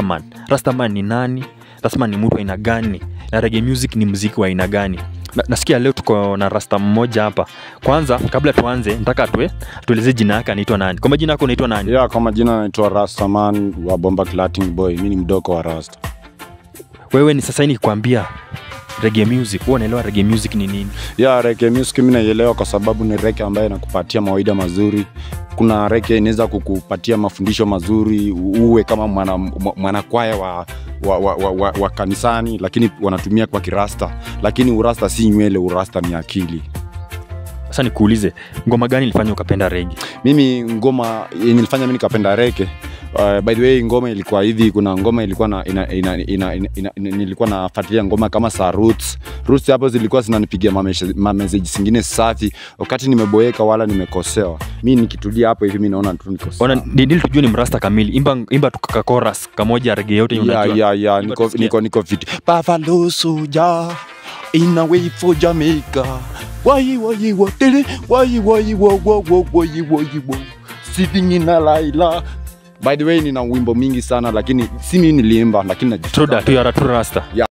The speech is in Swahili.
rastaman rastaman ni nani rastaman ni mtu aina gani na reggae music ni mziki wa aina gani na, nasikia leo tuko na rasta mmoja hapa kwanza kabla tuanze nataka tue tueleze jina yake anaitwa nani kwa majina yako unaitwa nani ya kwa majina naitwa rastaman wa bomba Latin boy mi ni mdoko wa rasta wewe ni sasa hii nikikwambia reggae music huwa unaelewa reggae music ni nini ya reke music mi naielewa kwa sababu ni reke ambayo inakupatia mawaida mazuri kuna reke inaweza kukupatia mafundisho mazuri uwe kama mwana- mwa- mwanakwaya wa, wa, wa, wa, wa, wa kanisani lakini wanatumia kwa kirasta lakini urasta si nywele urasta ni akili sasa nikuulize ngoma gani ilifanya ukapenda rege mimi ngoma yenye ilifanya mi nikapenda reke Uh, by the way ngoma ilikuwa hivi kuna ngoma ilikuwa na ina, ina, ina, ina, ina, ina, nilikuwa nafuatilia ngoma kama sa roots roots hapo zilikuwa zinanipigia mameshe- mameseji zingine safi wakati nimeboeka wala nimekosewa mi nikitulia hapo hivi mi naona tu niko sawa. ona ndili tujue ni mrasta kamili imba, imba tukakoras kamoja rege yote yenye ya unajua. ya ya Imba niko tusikie. niko niko fit Buffalo soldier in a way for Jamaica why why what why why why why why why why sitting in a laila by the way nina wimbo mingi sana lakini si mimi niliimba lakini najisikia Truda, tu yara tu rasta